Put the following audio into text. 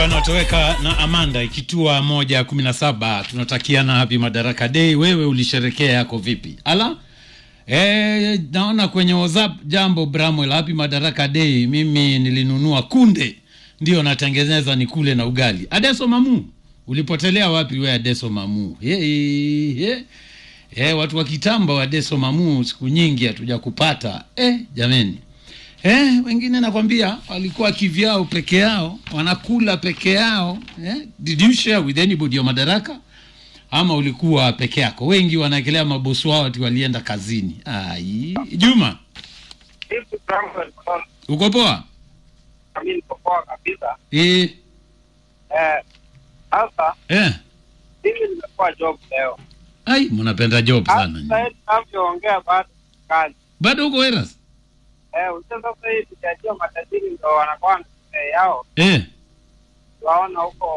Anatoweka na Amanda ikitua moja kumi na saba. Tunatakiana happy Madaraka Day. Wewe ulisherekea yako vipi? Ala e, naona kwenye WhatsApp jambo Bramwell, happy Madaraka Day. Mimi nilinunua kunde ndio natengeneza ni kule na ugali. Adeso Mamu, ulipotelea wapi we Adeso Mamu? Hey, hey. Hey, watu wa kitambo wa Adeso Mamu, siku nyingi hatuja kupata eh, jameni Eh, wengine nakwambia walikuwa kivyao peke yao, wanakula peke yao. Eh, did you share with anybody your madaraka ama ulikuwa peke yako? Wengi wanaekelea mabosi wao ati walienda kazini. Ai, Juma, Hivi Samuel Matola, uko poa? mimi niko poa kabisa. Eh, Eh, sasa eh. mimi nimekuwa job leo. Ai, mnapenda job Hata sana. sasa hivi tunavyoongea bado kazi. Bado uko Eras? Eh, unajua sasa hivi tukiachia matajiri ndio wanakuwa na sherehe yao. Eh. Waona huko